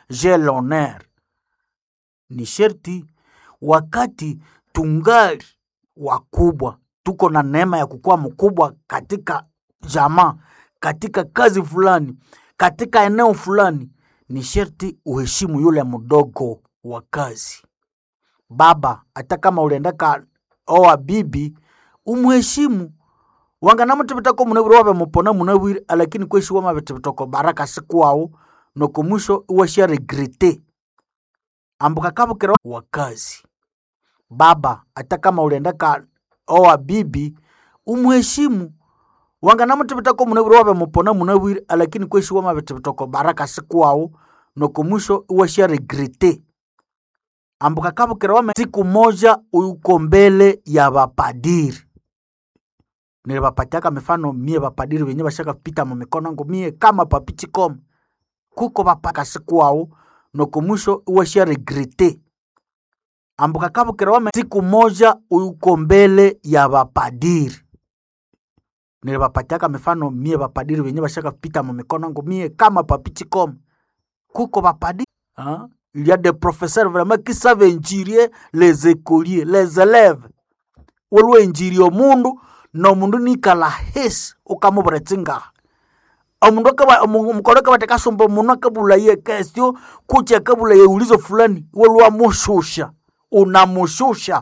j'ai l'honneur. Ni sherti wakati tungali wakubwa, tuko na neema ya kukuwa mkubwa katika jamaa, katika kazi fulani, katika eneo fulani, ni sherti uheshimu yule mdogo wa kazi. Baba, hata kama uliendaka oa bibi, umuheshimu wangana mutibitako munabwire wabe mupona munabwire alakini kweshi wama bitibitoko baraka sikwao noko mwisho iwasha regrete ambuka kabukira wakazi baba hata kama uliendaka oa bibi umuheshimu wangana mutibitako munabwire wabe mupona munabwire alakini kweshi wama bitibitoko baraka sikwao noko mwisho iwasha regrete ambuka kabukira wame siku moja uko mbele ya bapadiri nilibapatiaka mifano mie bapadiri wenye bashaka pita mu mikono yangu mie kama papichikoma kuko bapaka sikwao noko mwisho iwasha regrete ambuka kabukira wame siku moja uko mbele ya bapadiri nilibapatiaka mifano mie bapadiri wenye bashaka pita mu mikono yangu mie kama papichikoma kuko bapadiri hein? il y a des professeurs vraiment qui savent injurier les écoliers les élèves waliwo injiri omundu nomundu nikala hesi ukamubura tsingaha omundu akaba- omu- omukono akabatekasumba omundu akabulaye kesio kucha akabulaye ulizo fulani waliwo amushusha unamushusha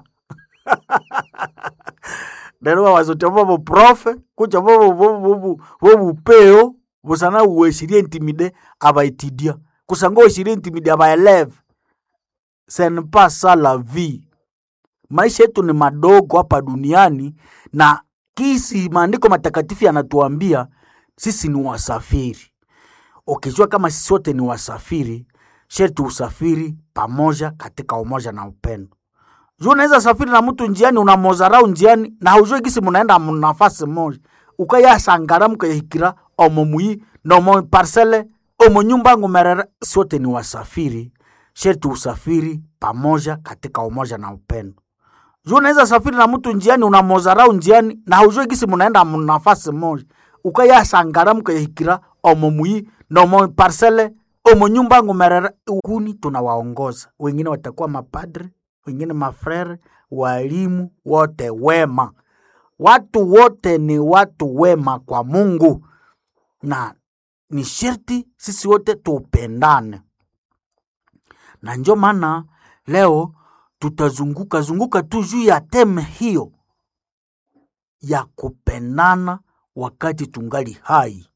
lero bawazotia bobo profe kucha bobo bobo- bobo- bobupeo busana uweshirie intimide abaitidia kusanga uweshirie intimide abaeleve ce n'est pas ça la vie maisha yetu ni madogo hapa duniani na kisi maandiko matakatifu yanatuambia sisi ni wasafiri ukijua kama sisi wote ni wasafiri sherti usafiri pamoja katika umoja na upendo juu unaweza safiri na mtu njiani unamozarau njiani na haujue kisi munaenda nafasi moja ukayasangara mukayahikira omo muyi nomo parcele omo nyumba ngumerera sote ni wasafiri sherti usafiri pamoja katika umoja na upendo juu unaweza safiri na mtu njiani unamozarau njiani na haujue kisi munaenda nafasi moja ukayasangara mukayahikira omo muyi nomo parcele omo nyumba ngumerera kuni tunawaongoza wengine watakuwa mapadre wengine mafrere walimu wote wema watu wote ni watu wema kwa mungu na ni sherti sisi wote tupendane na njo maana leo tutazunguka zunguka tu juu ya teme hiyo ya kupendana wakati tungali hai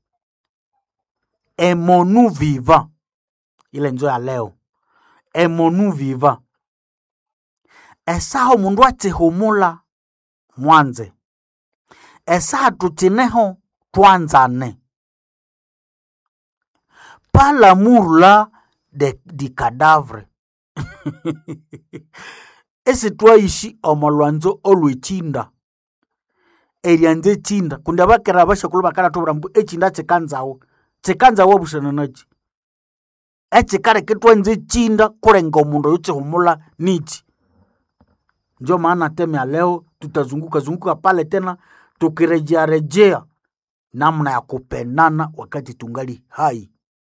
emonu viva ile njo ya leo emonu viva esaho mundu atihumula mwanze esaha tutineho twanzane pas l'amour là de, du cadavre esi twaishi omo lwanzo olwechinda erianza echinda kundi abakera abashakulu bakaratubura mbu echinda chikanzawo chikanzawo bushana nachi echikareke twanza echinda kulenga omundu oyo chihumula nichi ndio maana teme ya leo tutazunguka zunguka pale tena tukirejea rejea namna ya kupendana wakati tungali hai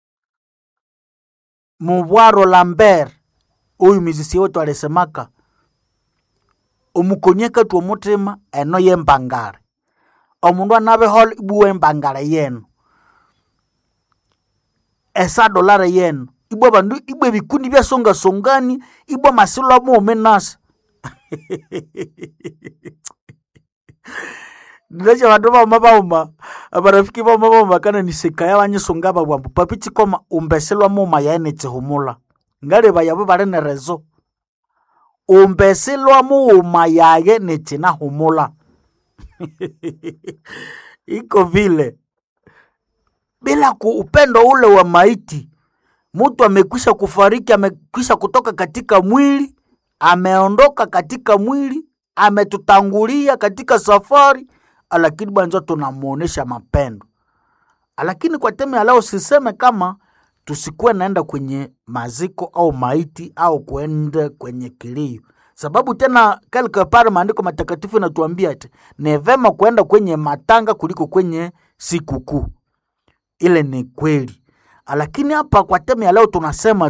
mubwaro lambert uyu mizisi wetu alisemaka omukonyeka tu omutima eno yembangale omundu anabeho ibuwa embangale yenu esa dolare yenu ibwa bandu ibwa ebikundi byasongasongani ibwa masilo amuome nasa ndinacha bandu bauma bauma abarafiki bauma bauma kana nisekaya banyisonga babwambu papi chikoma umbeselwa muma yaene chihumula ngaleba yabo bali ne rezo umbeselwa muuma yaye nechinahumula iko vile bila ku upendo ule wa maiti mtu amekwisha kufariki amekwisha kutoka katika mwili ameondoka katika mwili ametutangulia katika safari lakini bwanzo tunamuonesha mapendo lakini kwa teme ya leo siseme kama tusikuwe naenda kwenye maziko au maiti au kuenda kwenye kilio sababu tena quelque part maandiko matakatifu inatuambia ati ni vema kuenda kwenye matanga kuliko kwenye sikukuu ile ni kweli lakini hapa kwa teme ya leo tunasema